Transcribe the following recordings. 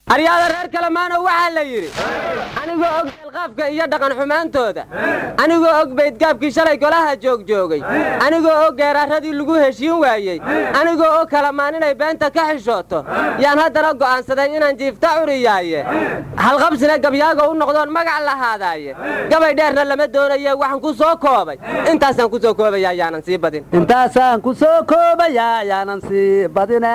aryaada reer kalemaano waxaa la yidhi anigoo og deelqaafka iyo dhaqan xumaantooda anigoo og baydgaabkii shalay golaha joogjoogay anigoo og geeraaradii lagu heshiin waayey anigoo og kalamaan inay beenta ka xishooto yaan haddana go'aansaday inaan jiifta curiyaaye halqabsina gabyaaga u noqdoon magac lahaadaaye gabay dheerna lama doonaye waxaan ku soo koobay intaasaan ku soo koobaya yaanan sii badin intaasaan ku soo koobayaa yaanan sii badine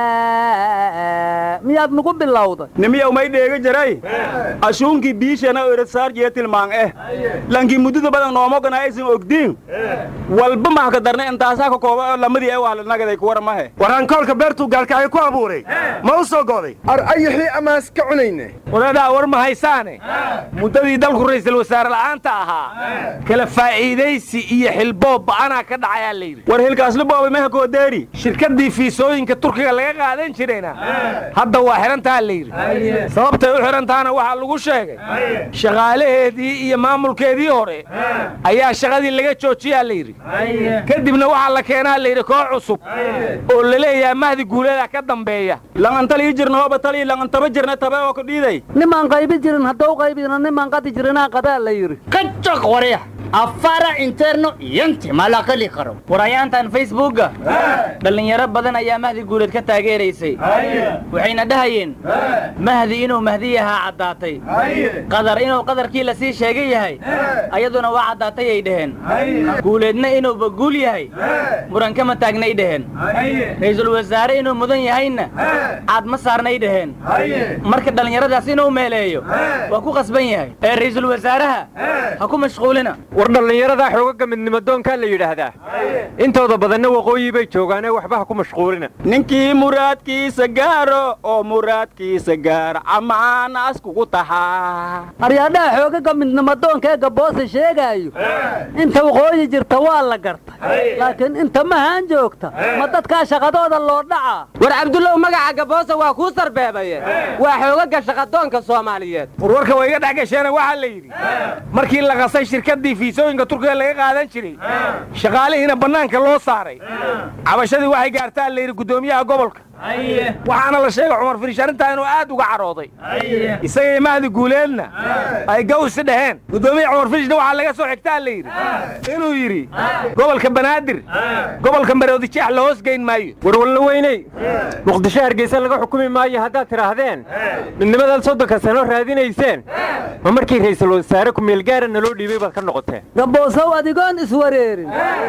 miyaad nagu bilowday nimiyow may dheega jaray ashuunkii biishana erasaar jee tilmaan eh lankii muddada badan noomogana aysan ogdiin walba mahka darna intaasaa ka kooba oo lamadii ee wahlanagaday kuwara mahe warankoolka beertuu gaalkacyo ku abuuray ma u soo go'day ar ayixii amaas ka cunayne wadadaa war ma haysaane muddadii dalku ra'iisul wasaare la'aanta ahaa kala faa'iidaysi iyo xilboob ba'anaa ka dhacayaa layidhi war hilkaasli boobay meha koodeeri shirkaddii fiisooyinka turkiga laga qaadan jirayna hadda waa xidhantaa layidhi sababtay u xidhantaana waxaa lagu sheegay shaqaalaheedii iyo maamulkeedii hore ayaa shaqadii laga joojiyaa layidhi kadibna waxaa la keenaa layidhi koox cusub oo la leeyahay mahdi guuleeda ka dambeeya langantalii jirna hooba talii langantaba jirna tabe oo ku dhiiday nimaan qaybi jirin haddau qaybina nimaan qadi jirinaa qadaa la yidhi kacok warya afara interno yanti malaqali karo warayaantan facebookga dhallinyaro badan ayaa mahdi guuleed ka taageeraysay waxayna dhahayeen mahdi inuu mahdi yahaa caddaatay qadar inuu qadarkii la sii sheegay yahay ayaduna waa caddaatay ay dhaheen guuleedna inuuba guul yahay muran kama taagnay dhaheen ra'iisul wasaare inuu mudan yahayna caad ma saarnay dhaheen marka dhallinyaradaas inuu meeleeyo waa ku qasban yahay ee ra'iisul wasaaraha ha ku mashquulina war dhallinyaradaa xoogaga midnimadoonkaa la yidhaahdaa intooda badanna waqooyi bay joogaanee waxba ha ku mashquulina ninkii muraadkiisa gaaro oo muraadkiisa gaaro camaanaas kugu tahaa aryaadhaha xoogaga midnimadoonka ee gaboose sheegaayo inta waqooyi jirta waa la gartay laakiin inta mahaan joogta ma dadkaa shaqadooda loo dhacaa war cabdullow magaca gaboosa waa kuu sarbeebaye waa xoogaga shaqadoonka soomaaliyeed warwarka way iga dhex gasheena waxaa la yidhi markii la qasay shirkaddii fiisooyinka turkiga laga qaadan jiray shaqaalihiina bannaanka loo saaray cabashadii waxay gaartaa la yidhi guddoomiyaha gobolka waxaana la sheegay cumar firish arrintaa inuu aad uga carooday isagaiyo mahdi guuleedna ay gawsi dhaheen guddoomiya cumar firishna waxaa laga soo xigtaa la yidhi inuu yidhi gobolka banaadir gobolka maroodijeex la hoos geyn maayo warwalna weyney muqdisho hargeysa laga xukumi maayo haddaad tidhaahdeen midnimadaad soddonka sano raadinayseen ma markii ra'iisul wasaare ku-meelgaara naloo dhiibay baad ka noqoteen gaboosow adigoon iswareerin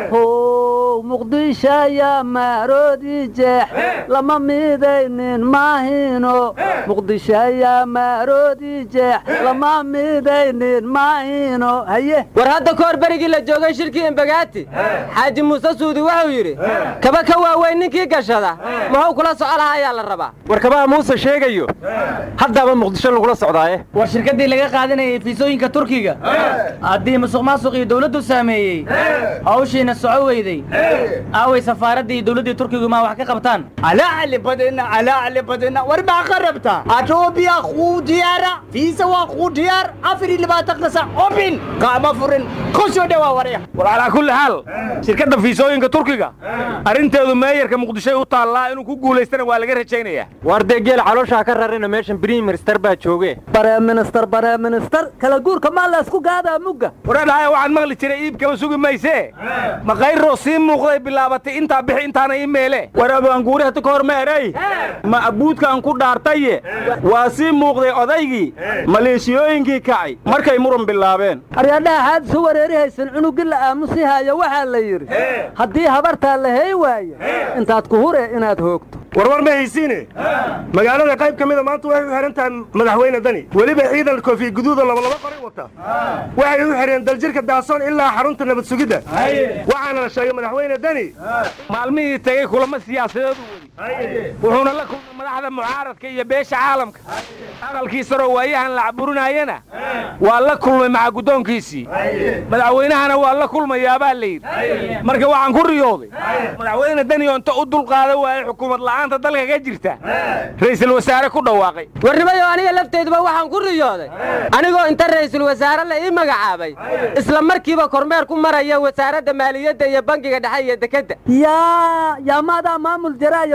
how muqdishaya maaroodi jeex lama midaynin maahino muqdishaya maaroodi jeex lama midaynin maahino haye war hadda ka hor berigii la joogay shirkii imbagaati xaaji muuse suudi wuxuu yidhi kaba ka waaweyn ninkii gashada muxuu kula soco lahaa ayaa la rabaa war kabaha muuse sheegayo haddaaba muqdisho lagula socdaaye war shirkaddii laga qaadanayay fiisooyinka turkiga haddii musuq maasuq iyo dawladdu saameeyey hawshiina soco weyday aaway safaaraddii iyo dawladdii turkigu maa wax ka qabtaan alaacli badina alaacli badina war baa qarabta atoobiya kuu diyaara fiisa waa kuu diyaar afar iyo labaatanka sac obin qaama furin ku soo dhawaa warya war calaa kulli xaal shirkadda fiisooyinka turkiga arrinteedu meeyarka muqdishoy u taallaa inuu ku guulaystana waa laga rajaynayaa waar dee geel calooshaa ka rarina meeshan brim minister baa jooge bareeminister bareeminister kala guurka maa laysku gaadaa mugga waradhahaya waxaan maqli jiray iibkaba sugi maysee maqayroo sii muuqday bilaabatay intaa bixi intaana ii meele war abaanguuri hata ka hor meeray ma abuudkaan ku dhaartaye waa sii muuqday odaygii maleeshiyooyinkii kacay markay muran bilaabeen aryaadhaha xaad isu wareeri haysan cunugii la aamusi haayo waxaa la yidhi haddii habartaa la hey waayo intaad ku hure inaad hoogto warwar ma haysiine magaalada qayb ka mida maanta waxay u xihan tahay madaxweyne dani weliba ciidan koofiya guduuda labalaba qoray wata waxay u xidheen daljirka daasoon ilaa xarunta nabad sugidda waxaana la sheegay madaxweyne dani maalmihii tegey kulamo siyaasadeedu weli wuxuuna la kulmay madaxda mucaaradka iyo beesha caalamka aqalkii saroo waayahan la caburinaayana waa la kulmay maca guddoonkiisii madaxweynahana waa la kulmayaabaa la yidhi marka waxaan ku riyooday madaxweyne dani oo inta u dulqaada waayey xukuumad la'aanta dalka ka jirta ra'iisul wasaare ku dhawaaqay warnimayo aniga lafteyduba waxaan ku riyooday anigoo inta ra'iisul wasaare la ii magacaabay isla markiiba kormeer ku maraya wasaaradda maaliyadda iyo bangiga dhexe iyo dekedda yaa yaa maadaa maamul jaraayo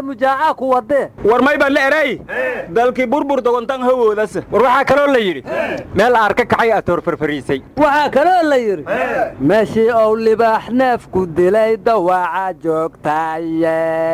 mujaacaa ku wadee war may baan la eray dalkii burbur dogontan hawoodas war waxaa kaloo la yidhi meel aar ka kacay atoor farfariisay waxaa kaloo la yidhi meeshii ou libaax neefku dilay dawaaca joogtaye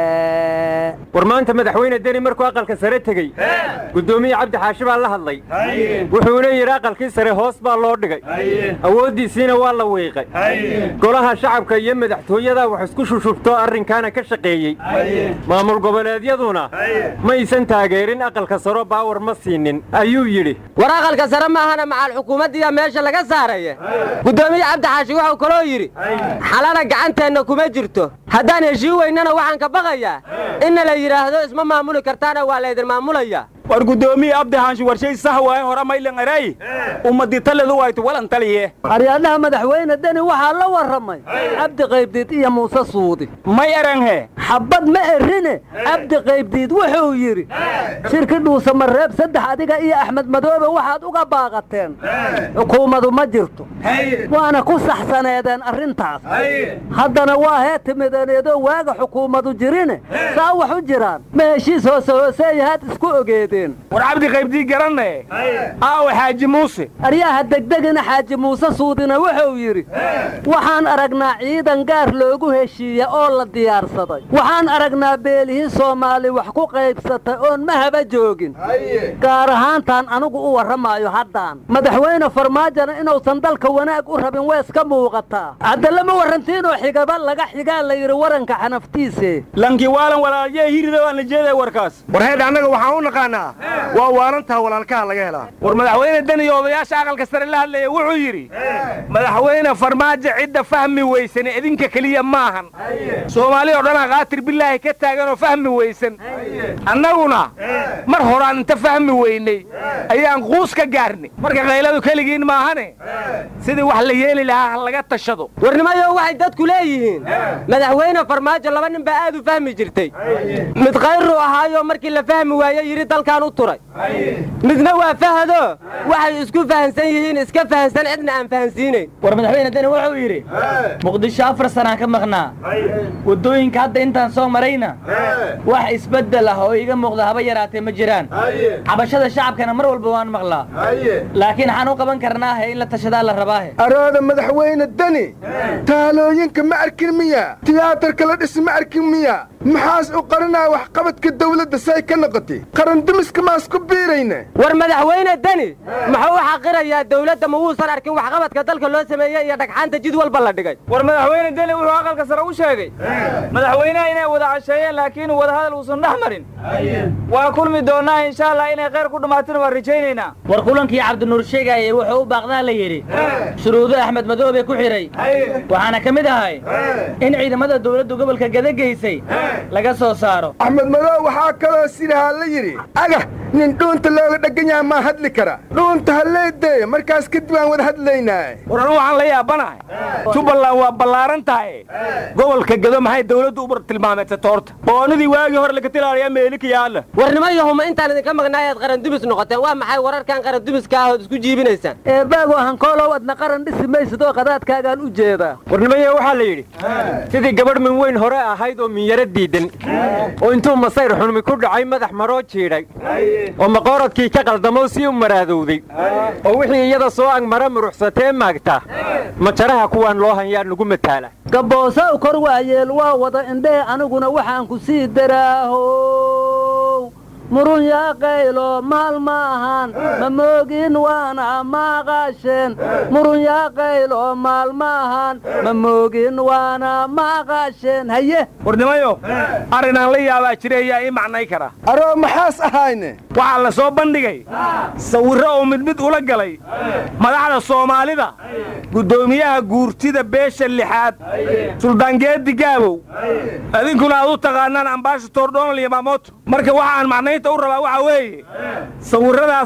war maanta madaxweyne deni markuu aqalka sare tegey guddoomiye cabdi xaashi baa la hadlay wuxuuna yidhi aqalkii sare hoos baa loo dhigay awooddiisiina waa la wiiqay golaha shacabka iyo madaxtooyadaa wax isku shushubtoo arrinkaana ka shaqeeyey maamul goboleedyaduna maysan taageerin aqalka saro baawar ma siinin ayuu yidhi war aqalka sare maahana macal xukuumaddiiya meesha laga saaraya guddoomiye cabdi xaashi wuxuu kaloo yidhi xalana gacanteenna kuma jirto haddaan heshii weynana waxaan ka baqayaa inna la yidhaahdo isma maamuli kartaana waa laydin maamulayaa war guddoomiye abdi haashi warshay sah waaye hore maylan eray ummadii taledu waytu walan taliye aryaadhaha madaxweyne deni waxaa la warramay cabdi qaybdiid iyo muuse suudi may eranghe xabbad ma erine cabdi qaybdiid wuxuu yidhi shirki dhuusa mareeb saddex adiga iyo axmed madoobe waxaad uga baaqateen xukuumadu ma jirto waana ku saxsaneedeen arrintaas haddana waa hee timideeneedoo waaga xukuumadu jirine saa wax u jiraan ma heshiis hoose hooseeyahaad isku ogeedeen war cabdi qaybdii garanne aawe xaaji muuse aryaha degdegina xaaji muuse suudina wuxuu yidhi waxaan aragnaa ciidan gaar loogu heshiiya oo la diyaarsaday waxaan aragnaa beelihii soomaali wax ku qaybsatay oon mahaba joogin gaar ahaantaan anigu u warramaayo haddaan madaxweyne farmaajona inuusan dalka wanaag u rabin way iska muuqataa haddalama warrantiinoo xigaba laga xigaa la yidhi waranka xanaftiise lankii waalan walaalyee hirida waan la jeeday warkaas war heedh annaga waxaan u naqaannaa waa waalantaa walaalkaha laga helaa war madaxweyne deni iyo odayaasha aqalka sare la hadlaya wuxuu yidhi madaxweyne farmaajo cidda fahmi weysan idinka keliya maahan soomaali oo dhan akaatir bilaahi ka taaganoo fahmi weysan annaguna mar horaan inta fahmi weynay ayaan quus ka gaarnay marka kayladu keligiin maahane sidii wax la yeeli lahaa ha laga tashado warnimayo waxay dadku leeyihiin madaxweyne farmaajo laba nin baa aad u fahmi jirtay mid khayruu ahaayo markii la fahmi waaye yidhi dalkaan u turay midna waa fahado waxay isku fahansan yihiin iska fahansan cidna aan fahansiinayn war madaxweyne deni wuxuu yidhi muqdisho afar sanaan ka maqnaa waddooyinka hadda intaan soo marayna wax isbeddel ah oo iiga muuqda haba yaraatee ma jiraan cabashada shacabkana mar walba waan maqlaa laakiin waxaan u qaban karnaahe in la tashadaa la rabaahe arooda madaxweyne deni taalooyinka ma arkin miya tiyaatarka la dhis ma arkin miya maxaas u qarinaa waxqabadka dawladda say ka noqotay qarandumiska maas ku biirayna war madaxweyne deni muxuu u xaqirayaa dawladda ma wuusan arkin waxqabadka dalka loo sameeyey iyo dhagxaanta jid walba la dhigay war madaxweyne deni wuxuu aqalka sare u sheegay madaxweynaha inay wada casheeyeen laakiin wadahadal uusan dhex marin waa kulmi doonnaa insha allah inay khayr ku dhammaatin waan rajaynaynaa war kulankii cabdinuur sheegayey wuxuu u baaqdaa la yidhi shuruudo axmed madoobe ku xidhay waxaana ka mid ahay in ciidamada dawladdu gobolka gada geysay laga soo saaro axmed madow waxaa kaloo sidahaa la yidhi agah nin dhuunta looga dheggan yaha maa hadli kara dhuunta halleedeeya markaas kadib aan wada hadlaynaa war anu waxaan la yaabanahay jubbaland waa ballaaran tahay gobolka gado maxay dawladdu u tilmaameysata horta boonidii waagii hore laga tilaalayaa meelika yaalla warnimayahuma intaan idinka maqnaayaad qarandumis noqoteen waa maxay wararkan qarandumiska ah ood isku jiibinaysaan eebaago hankoolow adna qaran dhisi maysid oo qadaadkaagaan u jeedaa warnimaye waxaa la yidhi sidii gabadh min weyn hore ahayd oo minyaro diidan oo intuu masayr xunmi ku dhacay madax maroo jiidhay oo maqooradkii ka qaldamoo sii u maraadowday oo wixii iyada soo agmara muruxsatee maagta majaraha kuwaan loo hanyaa nugu mataala gabboosow kor waayeel waa wada indhehe aniguna waxaan ku sii daraahow murun yaa qaylo maal ma ahan ma moogin waana maaqaasheen murun yaa qaylo maal ma ahan ma moogin waana maaqaasheen haye warnimayo arrinaan la yaabaa jira ayaa ii macnay kara aroo maxaas ahayne waxaa la soo bandhigay sawirro oo mid mid ula galay madaxda soomaalida guddoomiyaha guurtida beesha lixaad suldaangeedi gaabow idinkuna aad u taqaanaan ambaashator donald iyo maamoto marka waxaan macnaynta u rabaa waxaa weeye sawirradaas mas-uuliyiin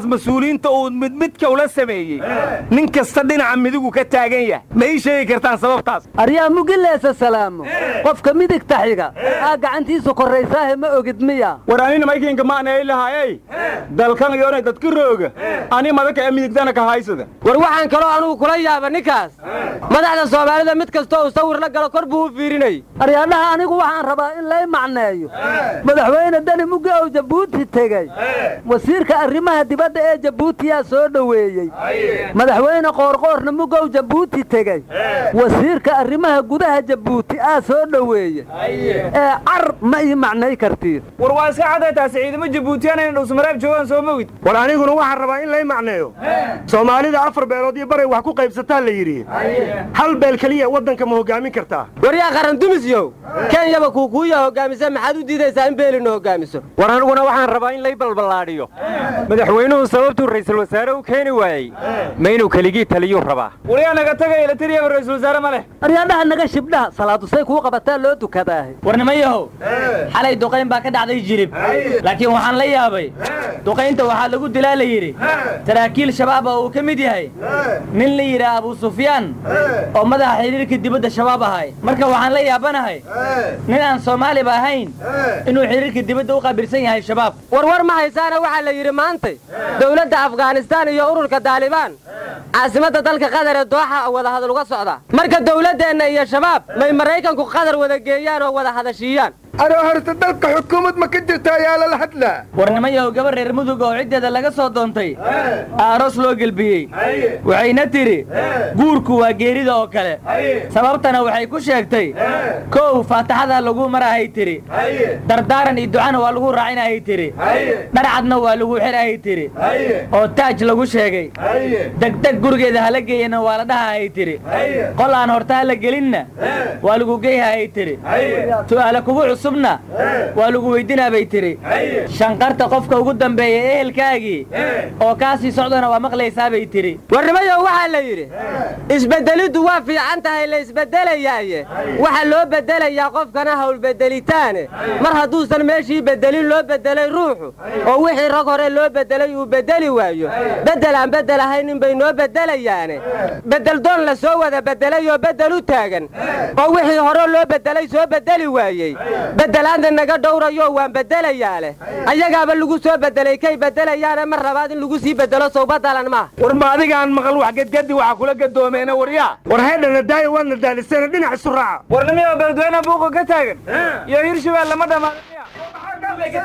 mas-uuliyiinta uu mid midka ula sameeyey nin kasta dhinaca midigu ka taagan yahay ma ii sheegi kartaan sababtaas aryaa mugileesa salaamo qofka midigta xiga aa gacantiisu korraysaahe ma ogid miya war anina maykinka maanay lahaayey dalkan iyoonay dadka rooga ani madaka ee midigtana ka haysada war waxaan kaloo anugu kula yaaba ninkaas madaxda soomaalida mid kastoo uu sawir la galo kor buu u fiirinay aryaadhaha anigu waxaan rabaa in lay macneeyo madaxweyne dani muggi ow jabuuti tegey wasiirka arrimaha dibadda ee jabuutiyaa soo dhoweeyey madaxweyne qoorqoorna mugow jabuuti tegey wasiirka arrimaha gudaha jabuuti aa soo dhoweeyey ee car ma ii macnay kartiin war waa iska cadday taasi ciidamo jabuutiyaan inay dhowsmareeb joogaan soo mogid war aniguna waxaan rabaa in lay macneeyo soomaalida afar beelood iyo baray wax ku qaybsataa la yidhi hal beel keliya waddanka ma hoggaamin kartaa waryaa qarandumisyow kenyaba kuukuuya hoggaamisa maxaad u diidaysaa in beelina hoggaamiso war aniguna waxaan rabaa in lay balballaadhiyo madaxweynuhu sababtuu ra'iisul wasaare u keeni waayey ma inuu keligii taliyuu rabaa waliyaa naga tagay latiriya ra'iisul wasaare ma leh aryaadhaha naga shibdhaha salaadusay kuu qabataa loo dukadaahe war nimayahow xalay duqayn baa ka dhacday jirib laakiin waxaan la yaabay duqaynta waxaa lagu dilaa la yidhi saraakiil shabaab oo uu ka mid yahay nin la yidhaah abuu sufyaan oo madaxa xidhiirka dibadda shabaab ahay marka waxaan la yaabanahay nin aan soomaaliba ahayn inuu xidhiirka dibadda u qaabirsan yahay shabaab warwar ma haysaana waxaa la yidhi maantay dowladda afghanistaan iyo ururka daalibaan caasimadda dalka qatar ee dooxa wadahadal uga socda marka dowladdeenna iyo shabaab may maraykanku qatar wada geeyaan oo wada hadashiiyaan ano horta dalka xukuumad ma ka jirta ayaa lala hadlaa war nimayahow gabar reer mudug oo ciddeeda laga soo doontay aaroos loo gelbiyey waxayna tidhi guurku waa geerida oo kale sababtana waxay ku sheegtay kow faataxada lagu marahay tidhi dardaaran iyo ducana waa lagu raacinahay tidhi dharcadna waa lagu xirahay tidhi oo taaj lagu sheegay degdeg gurigeeda hala geeyana waa la dhahahay tidhi qol aan horta hala gelinna waa lagu geyhahay tidhi su'aale kugu cusubna waa lagu weydinaa bay tidhi shanqarta qofka ugu dambeeya ehelkaagii oo kaa sii socdana waa maqlaysaa bay tidhi warnimayow waxaa la yidhi isbeddeliddu waa fiican tahay la isbeddelayaaye waxa loo beddelayaa qofkana hawlbeddelitaane mar hadduusan meeshii beddelin loo beddelay ruuxu oo wixii rag hore loo beddelay uu beddeli waayo beddel aan beddel ahaynin bay noo beddelayaane beddeldoon la soo wada beddelay oo beddel u taagan oo wixii hore loo beddelay soo beddeli waayey beddelaanta naga dhowrayo waan beddelayaa leh ayagaaba lagu soo beddelay kay beddelayaane mar labaad in lagu sii beddelo sow baddalan maaha war ma adigaan maqal wax gedgadi waxa kula gadoomeena waryaa war haydhana daaya waadna daaliseena dhinac isu raaca war nimiyo beledweyne buuqa ka taagan iyo hirshabeel lama dhammaadaya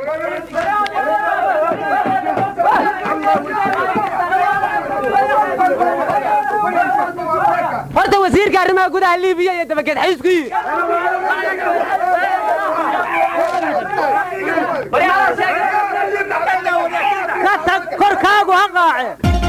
horta wasiirka arrimaha gudaha liibiya iyo dabageed xaysku yidhi ka tag korkaagu ha qaace